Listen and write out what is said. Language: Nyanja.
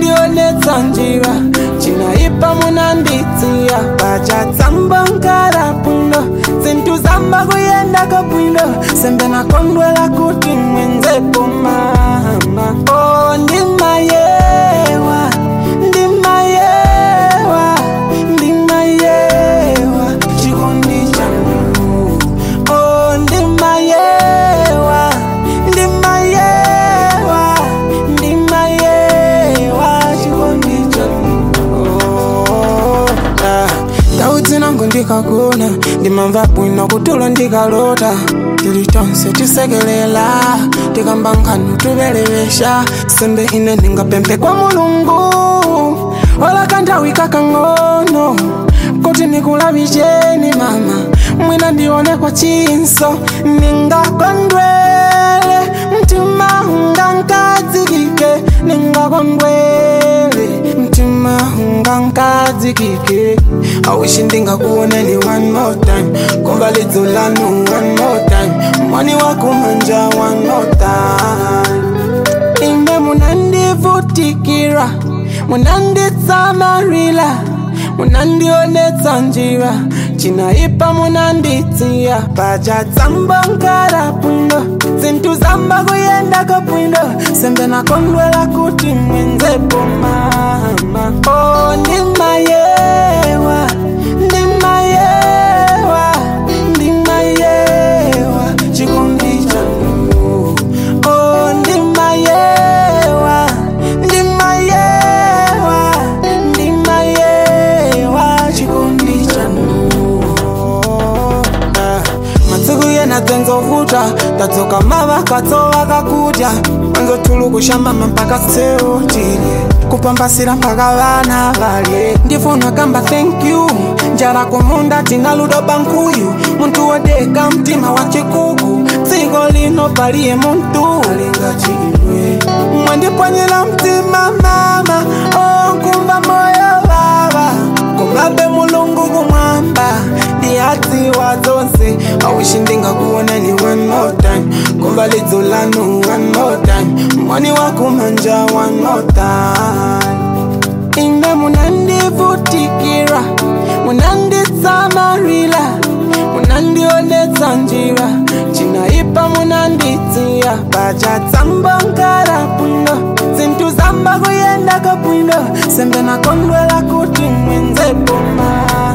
munandionetsa njira cinaipa munanditsiya pacatsamba nkara bwino zinthu zamba kuyendako bwino sembe nakondwela kuti mwenzepo mama oh, ndimayewa ndimayewa ndimayewa chikondi chanu oh, ndimayewa ndimayewa ndimayewa chikondi chanu oh, ah. ndau dzinango ndikagona ndimamva bwino kutulo ndikalota tili tonse tisekelela tikamba nkhanu tuvelevesha sembe ine ndingapempe kwa mulungu ola kanthawi kakang'ono kuti nikulavicheni mama mwina ndione kwa chinso ningakondwele mtima unga nkadzikike ningakondwele mtima unga nkadzikike awishi ndingakuoneni one more time kumva lidzo lanu one more time mwani wakumanja one more time ine munandivutikira munanditsamarila munandionetsa njira cinaipa munanditsiya pacatsamba nkara bwino zinthu zamba kuyendako bwino sembe nakondwela kuti mwenzepo mama oh, ndimayewa ndimayewa ndimayewa chikondi chanu oh, ndimayewa ndimayewa ndimayewa chikondi chanu Ah, masiku yena dzenzovuta tadzoka mavakatso vakakudya manzotulu kushambama mpaka seutile kupambasira mpaka vana valye ndifuna kamba thank you njala kumunda tina ludo bankuyu muntu wodeka mtima wa chikuku dziko lino paliye muntu alingachimwe mwandipwanyira mtima mama onkumva moyo vava kumabe mulungu kumwamba ndiyadziwa dzonse awishi ndingakuonani one more time kumva lidzo lanu one more time mwani wakumanja one more time ine munandivutikira munanditsamarila munandionetsa njira cinaipa munanditsiya pacatsamba nkara bwino zinthu zamba kuyendako bwino sembe nakondwela kuti mwenzepo mama